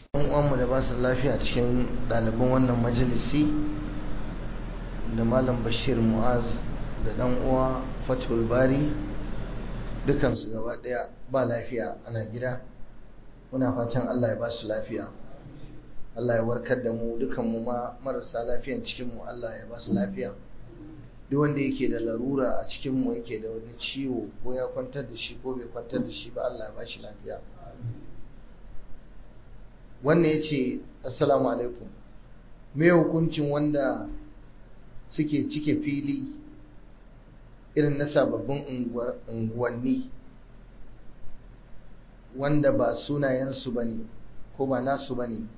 uwanmu da ba su lafiya cikin ɗaliban wannan majalisi da malam bashir mu'az da ɗan uwa fatul bari dukansu gaba ɗaya ba lafiya ana gida muna fatan allah ya ba su lafiya allah ya warkar da mu dukanmu ma marasa lafiyan cikinmu allah ya ba su lafiya duk wanda yake da larura a cikinmu yake da wani ciwo ko ya kwantar da shi ko bai kwantar da shi ba allah ya ba shi lafiya wannan ya ce assalamu alaikum me hukuncin wanda suke cike fili irin na sababbin unguwanni wanda ba sunayensu ba ne ko ba nasu ba ne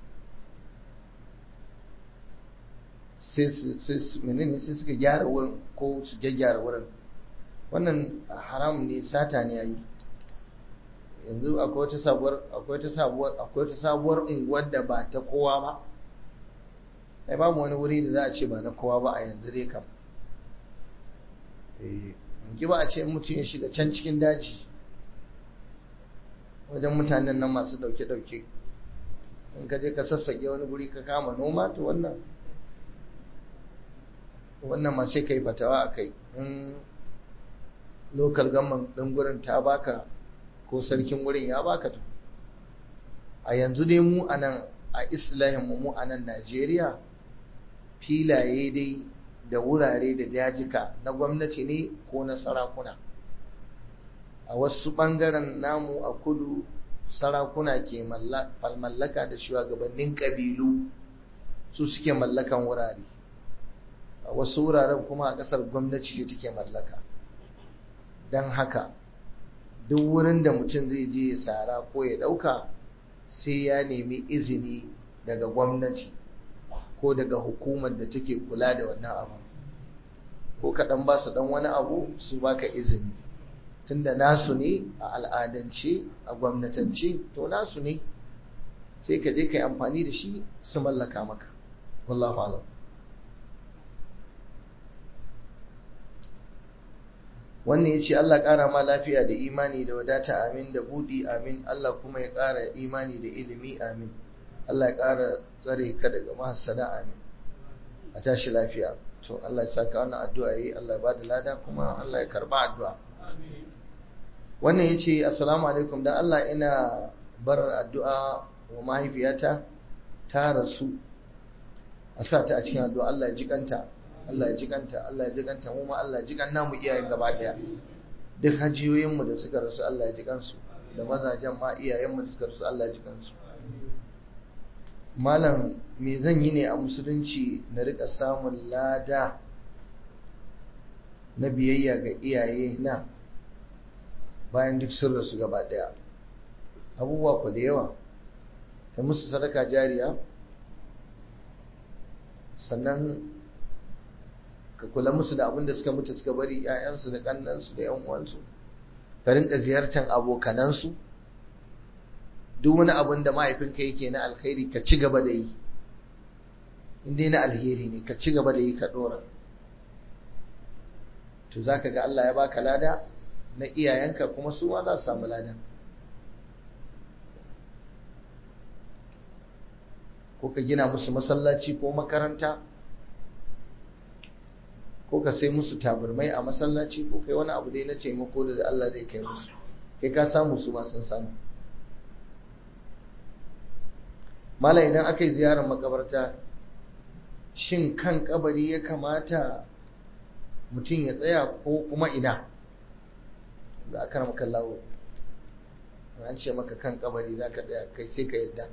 sai suka gyara wurin ko su gyaggyara wurin wannan haram ne sata ne yayi yanzu akwai wata sabuwar akwai wata sabuwar akwai wata sabuwar unguwar da ba ta kowa ba ai babu wani wuri da za a ce ba na kowa ba a yanzu dai kam eh ki ba a ce mutum ya shiga can cikin daji wajen mutanen nan masu dauke dauke in ka je ka sassake wani guri ka kama noma to wannan wannan ma sai kai fatawa akai in local government din gurin ta baka ko sarkin wurin ya baka to a yanzu dai mu a nan a islahin mu a nan Najeriya filaye dai da wurare da dajika na gwamnati ne ko na sarakuna a wasu ɓangaren namu a kudu sarakuna ke mallaka da shugabannin ƙabilu su suke mallakan wurare a wasu wuraren kuma a ƙasar gwamnati ce take mallaka don haka duk wurin da mutum zai je ya sara ko ya ɗauka sai ya nemi izini daga gwamnati ko daga hukumar da take kula da wannan abu ko kaɗan ba su ɗan wani abu su baka izini tunda nasu ne a al'adance a gwamnatance to nasu ne sai ka je ka yi amfani da shi su mallaka maka wallahu alam wannan ya ce Allah ƙara ma lafiya da imani da wadata amin da buɗi amin Allah kuma ya ƙara imani da ilimi amin Allah ya ƙara tsare ka daga mahassada amin a tashi lafiya to Allah ya saka wannan addu'a yi Allah ya ba da lada kuma Allah ya karba addu'a wannan ya ce assalamu alaikum da Allah ina bar addu'a wa mahaifiyata ta rasu a sa ta a cikin addu'a Allah ya jikanta Allah ya jikanta Allah ya jikanta mu ma Allah ya jikan namu iyayen gaba daya duk hajiyoyin mu da suka rasu Allah ya jikansu da mazajen ma iyayen mu da suka rasu Allah ya jikansu malam me zan yi ne a musulunci na rika samun lada na biyayya ga iyaye na bayan duk sun rasu gaba daya abubuwa ku da yawa ta musu sadaka jariya sannan ka kula musu da abin da suka mutu suka bari ‘ya'yansu da ƙannansu da ‘yan uwansu ka rinka ziyartar abokanansu duk wani abin da mahaifinka yake na alkhairi ka ci gaba da yi in dai na alheri ne ka ci gaba da yi ka ɗora to za ka ga Allah ya baka lada na iyayenka kuma su ma za su samu lada ko ka gina musu masallaci ko makaranta ko ka sai musu tabarmai a masallaci ko kai wani abu dai na taimako da Allah zai kai musu kai ka samu su ma sun samu mala idan aka yi ziyarar makabarta shin kan kabari ya kamata mutum ya tsaya ko kuma ina da aka rama kallawo an ce maka kan kabari za ka tsaya kai sai ka yadda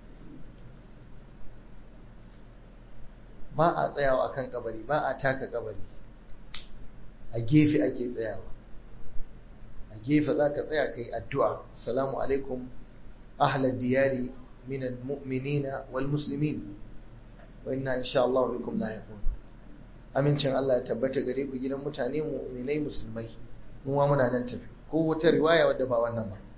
ba a tsayawa a kan kabari ba a taka kabari a gefe ake tsayawa a gefe za ka tsaya kai addu'a salamu alaikum ahlar diyari min almu'minina wal muslimin wa inna insha Allah bikum lahiqun amincin Allah ya tabbata gare ku gidan mutane mu'minai musulmai mu ma muna nan tafi ko wata riwaya wadda ba wannan ba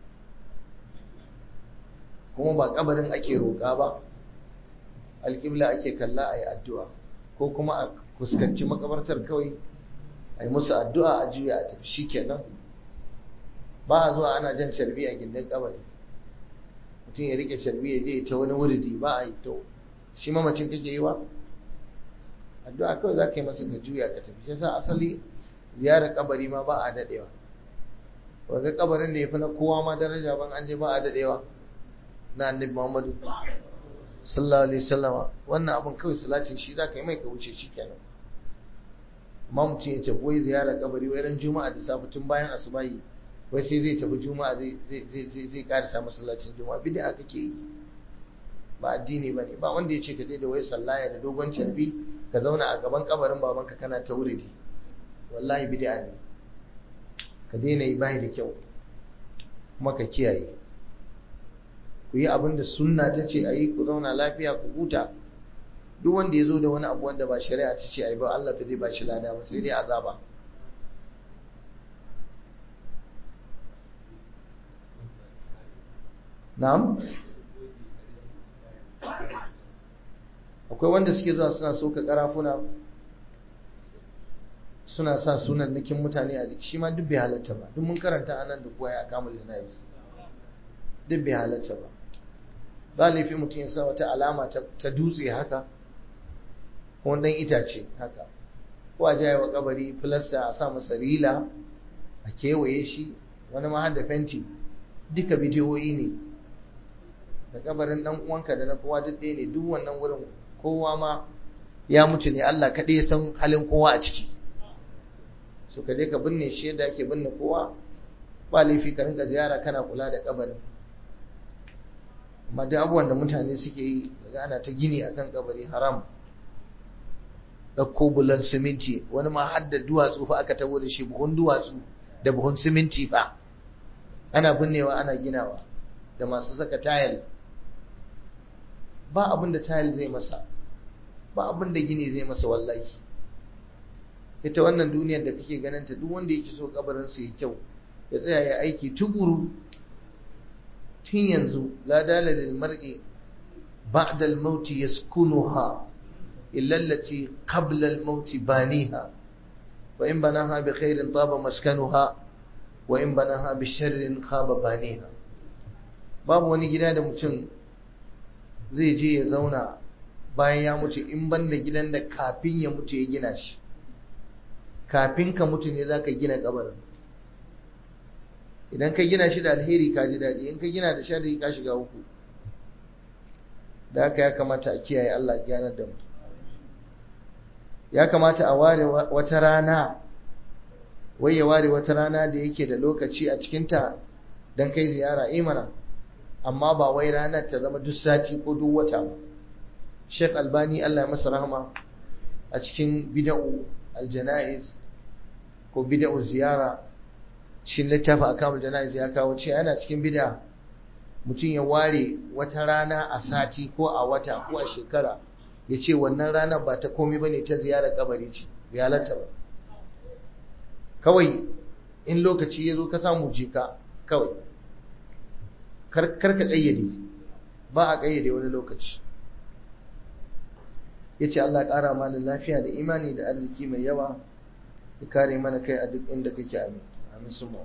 kuma ba kabarin ake roƙa ba alƙibla ake kalla a yi addu'a ko kuma a fuskanci makabartar kawai a yi musu addu'a a juya a tafi shi kenan ba a zuwa ana jan carbi a gindin kabari mutum ya rike sharbi ya je ta wani wuridi ba a yi to shi mamacin kake yi wa addu'a kawai za ka yi masa ka juya ka tafi shi yasa asali ziyarar kabari ma ba a dadewa ga kabarin da ya fi na kowa ma daraja ban an je ba a dadewa na annabi Muhammadu sallallahu alaihi wasallama wannan abin kawai salacin shi za ka yi mai ka wuce shi kenan amma mutum ya tafi wai ziyarar kabari wai ran juma'a da safe tun bayan asubahi wai sai zai tafi juma'a zai zai zai zai karisa masallacin juma'a bid'a kake yi ba addini bane ba wanda ya ce ka je da wai sallaya da dogon carbi ka zauna a gaban kabarin babanka kana ta wuridi wallahi bid'a ne ka daina yi bai da kyau kuma ka kiyaye ku yi abin da sunna ta ce a yi ku zauna lafiya ku huta duk wanda ya zo da wani abu wanda ba shari'a ta ce a yi ba Allah ta zai ba shi lada ba sai dai azaba na'am akwai wanda suke zuwa suna soka karafuna suna sa sunan nakin mutane a jiki shi ma duk bai halatta ba duk mun karanta anan da kuwa ya kama jinayis duk bai halatta ba ba laifi mutum ya sa wata alama ta dutse haka ko dan itace haka ko a jaya wa kabari filasta a sa masa rila a kewaye shi wani ma da fenti duka bidiyoyi ne da kabarin dan uwanka da na kowa duk ɗaya ne duk wannan wurin kowa ma ya mutu ne Allah kaɗai ya san halin kowa a ciki so ka je ka binne shi yadda ake binne kowa ba laifi ka rinka ziyara kana kula da kabarin amma duk abubuwan da mutane suke yi daga ana ta gini akan kabari haram ɗauko bulan siminti wani ma har da duwatsu fa aka tabo da shi buhun duwatsu da buhun siminti fa ana binnewa ana ginawa da masu saka tayal ba abin da tayal zai masa ba abin da gini zai masa wallahi ita wannan duniyar da kake ganin ta duk wanda yake so kabarin sa ya kyau ya tsaya ya aiki tukuru tun yanzu la dala lil mar'i ba'da al maut yaskunuha illa allati qabla al maut baniha wa in banaha bi khairin taba maskanuha wa in banaha bi sharrin khaba baniha babu wani gida da mutum zai je ya zauna bayan ya mutu in banda gidan da kafin ya mutu ya gina shi kafin ka mutu ne za ka gina kabarin idan ka gina shi da alheri ka ji daɗi in ka gina da sharri ka shiga uku da haka ya kamata a kiyaye Allah gyanar da mu ya kamata a ware wata rana wai ya ware wata rana da yake da lokaci a cikinta don kai ziyara imana amma ba wai ranar ta zama duk sati ko duk wata ba Sheikh Albani Allah ya masa rahama a cikin bid'u aljana'iz ko bid'u ziyara cikin littafin akamul jana'iz ya kawo ce yana cikin bid'a mutum ya ware wata rana a sati ko a wata ko a shekara ya ce wannan ranar ba ta komai bane ta ziyarar kabari ce bai halatta ba kawai in lokaci ya zo ka samu jika kawai kar ka ƙayyade ba a ƙayyade wani lokaci ya ce Allah ƙara mana lafiya da imani da arziki mai yawa ya kare mana kai a duk inda kake amin amin suma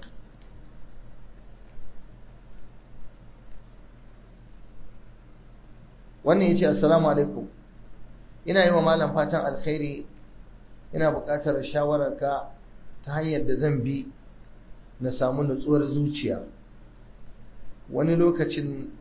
wannan ya ce assalamu alaikum ina yi wa malam fatan alkhairi ina buƙatar shawararka ta hanyar da zan bi na samu nutsuwar zuciya wani lokacin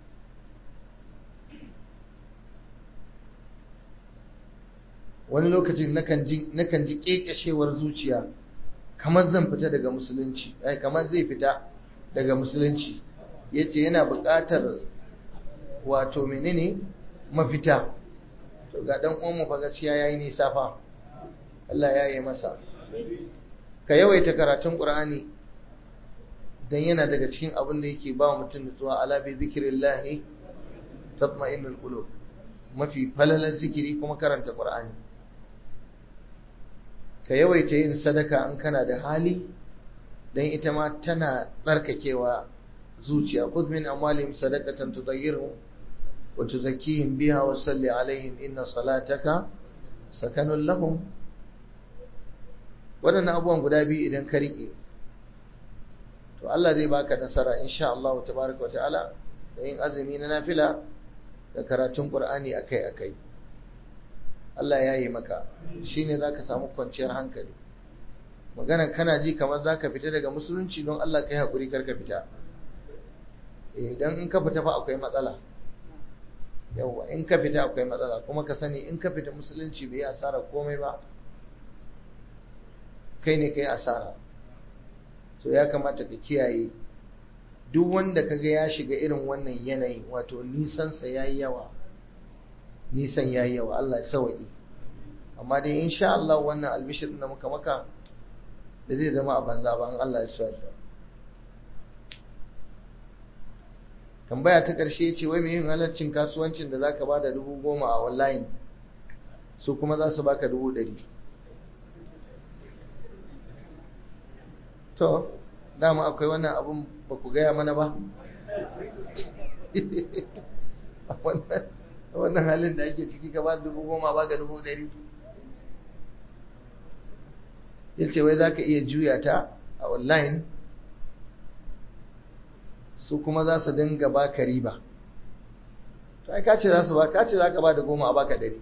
wani lokacin nakan ji ƙeƙashewar zuciya kamar zan fita daga musulunci ai kamar zai fita daga musulunci yace yana buƙatar wato menene mafita to ga dan uwan mu fa gaskiya yayi nisa fa Allah ya yi masa ka yawaita karatun Qur'ani dan yana daga cikin abin da yake ba mutum nutsuwa ala bi zikrillah tatma'innul qulub mafi falalan zikiri kuma karanta Qur'ani ka yawaita yin sadaka in kana da hali dan ita ma tana tsarkakewa zuciya khudh min amwalihim sadaqatan tudayyiruhum wa tuzakkihim biha wa salli alaihim inna salataka sakanun lahum waɗannan abubuwan guda biyu idan ka riƙe to Allah zai baka nasara insha Allah tabaraka wa ta'ala da yin azumi na nafila da karatun ƙur'ani akai-akai Allah ya yi maka shi ne za ka samu kwanciyar hankali maganan kana ji kamar za ka fita daga musulunci don Allah ka yi haƙuri kar ka fita idan in ka fita fa akwai matsala yawwa in ka fita akwai matsala kuma ka sani in ka fita musulunci bai yi asara komai ba kai ne ka yi asara so ya kamata ka kiyaye duk wanda kaga ya shiga irin wannan yanayi wato nisansa ya yi yawa nisan ya yi yawa Allah ya sawa'i amma dai insha Allah wannan albishir da muka maka da zai zama a banza ba an Allah ya sawa'i tambaya ta ƙarshe ce wai mai yin halarcin kasuwancin da zaka bada dubu goma a online su kuma za su baka dubu ɗari to dama akwai wannan abun ba ku gaya mana ba wannan halin da ake ciki ka ba dubu goma ba ga dubu ɗari ya ce wai za ka iya juya ta a online su kuma za su dinga ba ka riba to ai kace za su ba kace za ka ba da goma a baka ɗari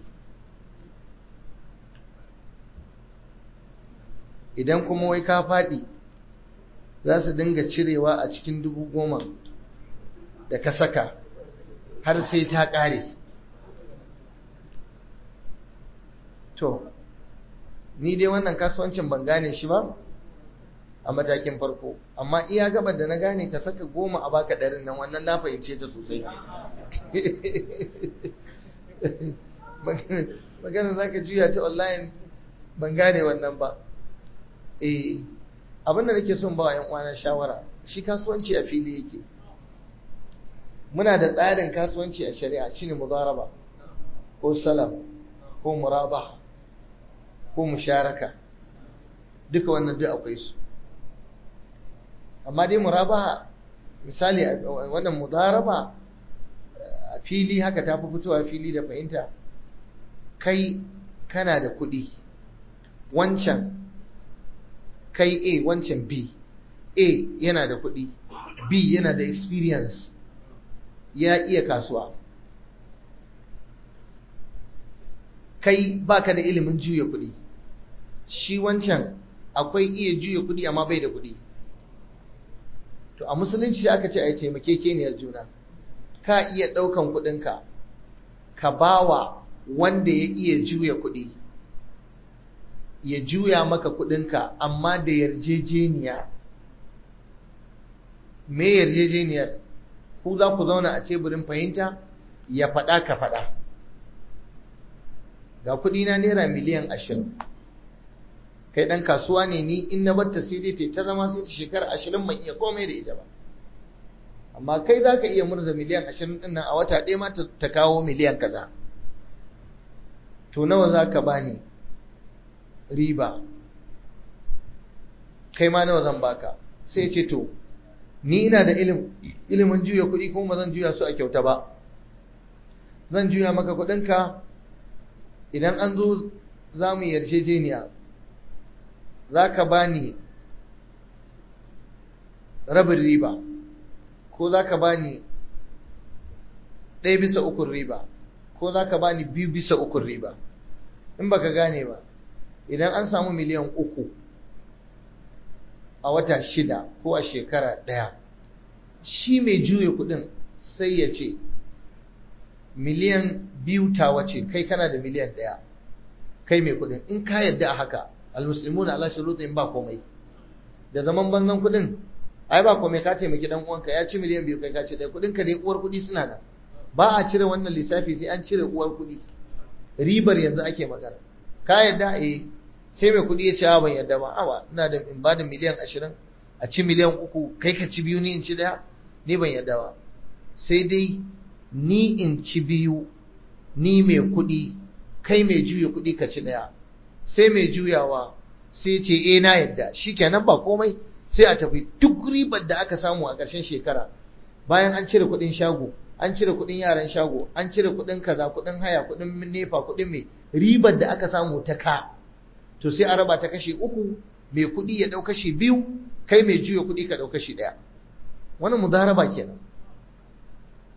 idan kuma wai ka faɗi za su dinga cirewa a cikin dubu goma da ka saka har sai ta ƙare to ni dai wannan kasuwancin ban gane shi ba a matakin farko amma iya gabar da na gane ka saka goma a baka ɗarin nan wannan na fahimce ta sosai magana za ka juya ta online ban gane wannan ba eh abinda nake son ba wa yan uwana shawara shi kasuwanci a fili yake muna da tsarin kasuwanci a shari'a shine mudaraba ko salam ko murabaha ko musharaka duka wannan duk akwai su amma dai murabaha misali wannan mudaraba a fili haka ta fi fitowa fili da fahimta kai kana da kuɗi wancan kai A wancan B A yana da kuɗi B yana da experience ya iya kasuwa kai baka da ilimin juya kuɗi shi wancan akwai iya juya kuɗi amma bai da kuɗi to a musulunci aka ce a yi taimakekeniyar juna ka iya ɗaukan kuɗinka ka bawa wanda ya iya juya kuɗi ya juya maka kuɗinka amma da yarjejeniya me yarjejeniyar ku za ku zauna a teburin fahimta ya faɗa ka faɗa ga kuɗina naira miliyan ashirin kai ɗan kasuwa ne ni in na batta sai dai ta zama sai ta shekara ashirin ban iya komai da ita ba amma kai za ka iya murza miliyan ashirin ɗin nan a wata ɗaya ma ta kawo miliyan kaza to nawa za ka bani riba kai ma nawa zan baka sai ce to ni ina da ilimin juya kuɗi kuma zan juya su a kyauta ba zan juya maka kuɗinka idan an zo za mu yarjejeniya za ka ba ni rabin riba ko za ka ba ni ɗaya bisa ukun riba ko za ka ba ni biyu bisa ukun riba in baka gane ba idan an samu miliyan uku a wata shida ko a shekara ɗaya shi mai juya kuɗin sai ya ce miliyan biyu ta wace kai kana da miliyan ɗaya kai mai kuɗin in ka yadda a haka almuslimuna ala shurutin ba komai da zaman banzan kuɗin ai ba komai ka taimaki dan uwanka ya ci miliyan biyu kai ka ci ɗaya kuɗin ka ne uwar kuɗi suna nan ba a cire wannan lissafi sai an cire uwar kuɗi ribar yanzu ake magana ka yadda eh sai mai kuɗi ya ce ban yadda ba awa ina da in ba da miliyan ashirin a ci miliyan uku kai ka ci biyu ni in ci ɗaya ni ban yadda ba sai dai ni in ci biyu ni mai kuɗi kai mai juya kuɗi ka ci ɗaya sai mai juyawa sai ce eh na yadda shikenan ba komai sai a tafi duk ribar da aka samu a ƙarshen shekara bayan an cire kuɗin shago an cire kuɗin yaran shago an cire kuɗin kaza kuɗin haya kuɗin nefa kuɗin mai ribar da aka samu ta ka to sai a raba ta kashi uku mai kuɗi ya ɗau kashi biyu kai mai juya kuɗi ka ɗau kashi ɗaya wani mudaraba kenan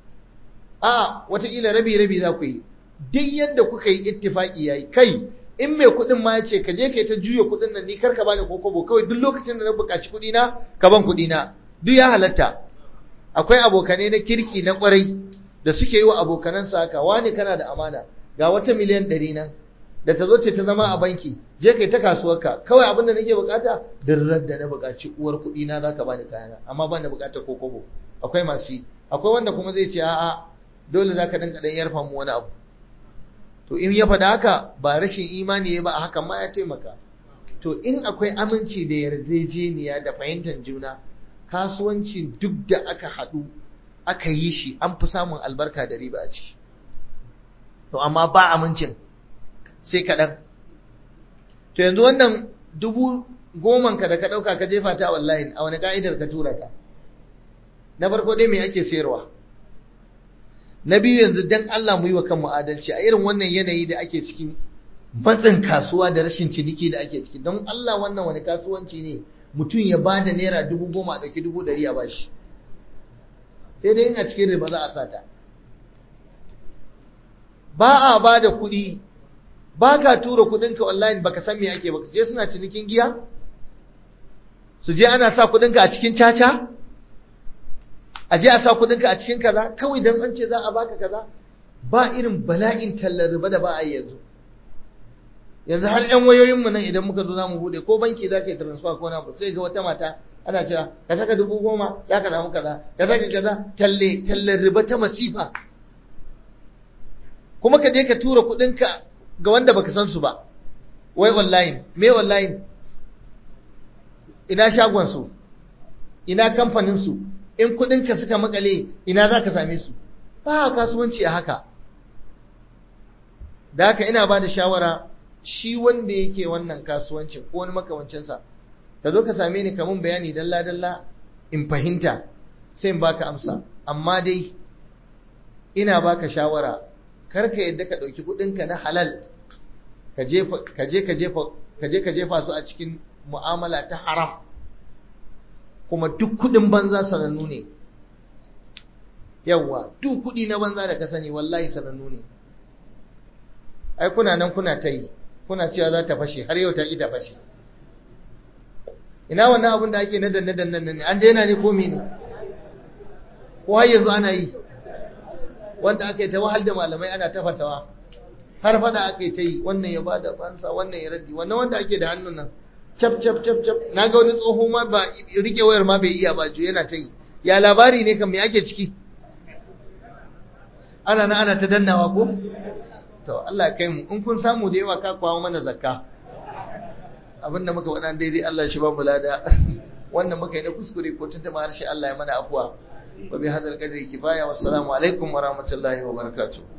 a wataƙila rabi rabi za ku yi duk yadda kuka yi ittifaki yayi kai in mai kuɗin ma ya ce ka je kai ta juya kuɗin nan ni kar ka bani kokobo kawai duk lokacin da na buƙaci kuɗi na ka ban kuɗi na duk ya halatta akwai abokanai na kirki na ƙwarai da suke yi wa abokanansa haka wani kana da amana ga wata miliyan ɗari nan da ta zo ce ta zama a banki je kai ta kasuwarka kawai abin da nake bukata dirrar da na bukaci uwar kuɗi na zaka bani kayana amma ban da bukatar kokobo akwai masu yi akwai wanda kuma zai ce a'a dole zaka dinka dan yarfa mu wani abu to in ya faɗa haka ba rashin imani ba a hakan ma ya taimaka to in akwai aminci da yarjejeniya da fahimtar juna kasuwanci duk da aka haɗu aka yi shi an fi samun albarka da riba a ciki to amma ba amincin sai kaɗan to yanzu wannan dubu goman ka da ka ɗauka ka jefa ta wallahi a wani ka'idar ka tura ta na farko dai me ake sayarwa na biyu yanzu dan Allah mu yi wa kanmu adalci a irin wannan yanayi da ake cikin matsin kasuwa da rashin ciniki da ake ciki don Allah wannan wani kasuwanci ne mutum ya ba da naira dubu goma a ɗauki dubu ɗari a bashi sai dai a cikin riba za a sata ba a ba da kuɗi ba ka tura kuɗinka online baka san me ake baka je suna cinikin giya su je ana sa kuɗinka a cikin caca a je a sa kuɗinka a cikin kaza kawai dan an ce za a baka kaza ba irin bala'in tallar riba da ba a yi yanzu yanzu har yan wayoyinmu nan idan muka zo za mu bude ko banki za ka yi transfer ko na sai ga wata mata ana cewa ka saka dubu goma za ka samu kaza ka saka kaza talle tallar riba ta masifa kuma ka je ka tura kuɗinka ga wanda baka san su ba wai online me online ina shagon su ina kamfanin su in kuɗinka suka makale ina za ka same su ba kasuwanci a haka da haka ina ba da shawara shi wanda yake wannan kasuwancin ko wani makamancinsa ka zo ka same ni kamun bayani dalla-dalla in fahimta sai in baka amsa amma dai ina baka shawara kar ka yadda ka ɗauki kuɗinka na halal ka je ka jefa jefa su a cikin mu'amala ta haram kuma duk kuɗin banza sanannu ne yawwa duk kuɗi na banza da ka sani wallahi sanannu ne ai kuna nan kuna ta yi kuna cewa za ta fashe har yau ta ƙi ta fashe ina wannan abin da ake na danne danne ne an daina ne ko ne ko har yanzu ana yi wanda aka yi ta wahal da malamai ana ta fatawa har fada aka yi ta yi wannan ya bada fansa wannan ya raddi wannan wanda ake da hannun nan cap cap cap cap na ga wani tsoho ma ba rike wayar ma bai iya ba ju yana ta yi ya labari ne kan me ake ciki ana na ana ta dannawa ko to Allah ya kai mu in kun samu da yawa ka kwawo mana zakka abinda muka faɗa daidai Allah shi ba mu lada wannan muka yi na kuskure ko tuntuma harshe Allah ya mana afuwa wa bi hadal qadri kifaya wassalamu alaikum wa rahmatullahi wa barakatuh